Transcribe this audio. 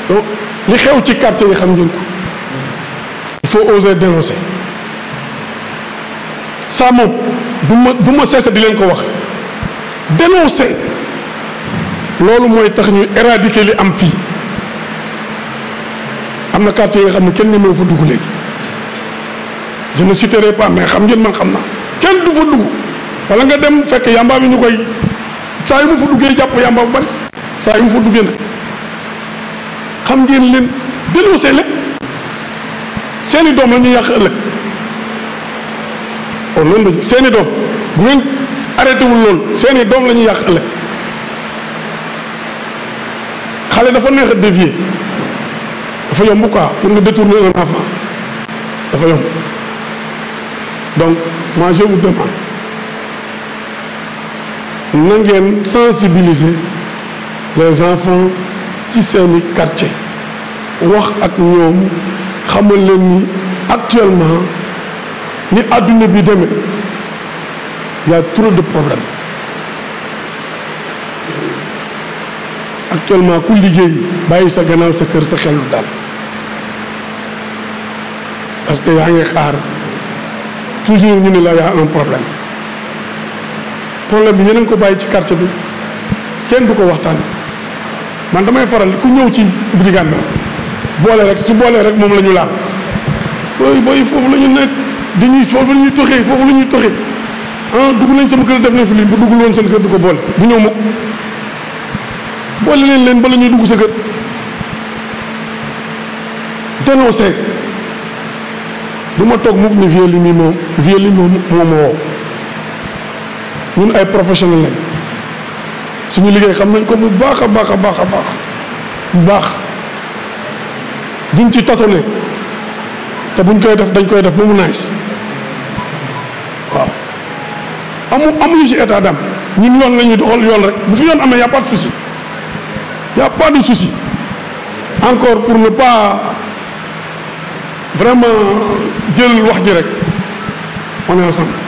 donc li xew ci quartier yi xam ngeen ko il faut oser dénoncer ça moom du ma du ma cesse di leen ko wax dénoncer loolu mooy tax ñu éradiquer li am fii am na quartier yi nga xam ne kenn ñemewu fa dugg léegi je ne citerai pas mais xam ngeen man xam naa kenn du fa dugg wala nga dem fekk yamba bi ñu koy saa yu mu fa duggee jàpp yamba bu bari saa yu mu fa duggee nag xam ngeen leen dénoncé leen seeni doom la ñu yàq ëllëg oh noonu la seeni doom bu ngeen arrêté wul loolu seeni doom la ñuy yàq ëllëg xale dafa neex a dévier dafa yomb quoi pour nga détourner un enfant dafa yomb donc moi je vous demande na ngeen sensibiliser les enfants ci seeni quartier wax ak ñoom xamal leen ni actuellement ni àdduna bi demee y a trop de problèmes actuellement ku liggéey bàyyi sa gannaaw sa kër sa xel lu daal parce que yaa ngi xaar toujours ñu ne la y a un problème problème bi yeneen ko bàyyi ci quartier bi kenn du ko waxtaan man damay faral ku ñëw ci Brigade boole rek su boolee rek moom la ñu laal booy booy foofu la ñu nekk di ñuy foofu la ñuy toxee foofu la ñuy toxee ah dugg nañ sama kër def nañ fi lii bu duggul woon seen kër du ko boole du ñëw mukk boole leen leen bala ñuy dugg sa kër dénoncé du ma toog mukk ni vieux li mi moom vieux li moom moo ma woo ñun ay professionnel lañ suñu liggéey xam nañ ko bu baax a baax a baax a baax bu baax duñ ci tatone te buñ koy def dañ koy def ba mu nice waaw amu amuñu ci état d'âme ñun yoon la ñuy doxal yoon rek bu fi yoon amee y a pas de souci y a pas de souci encore pour ne pas vraiment jël wax ji rek on est ensemble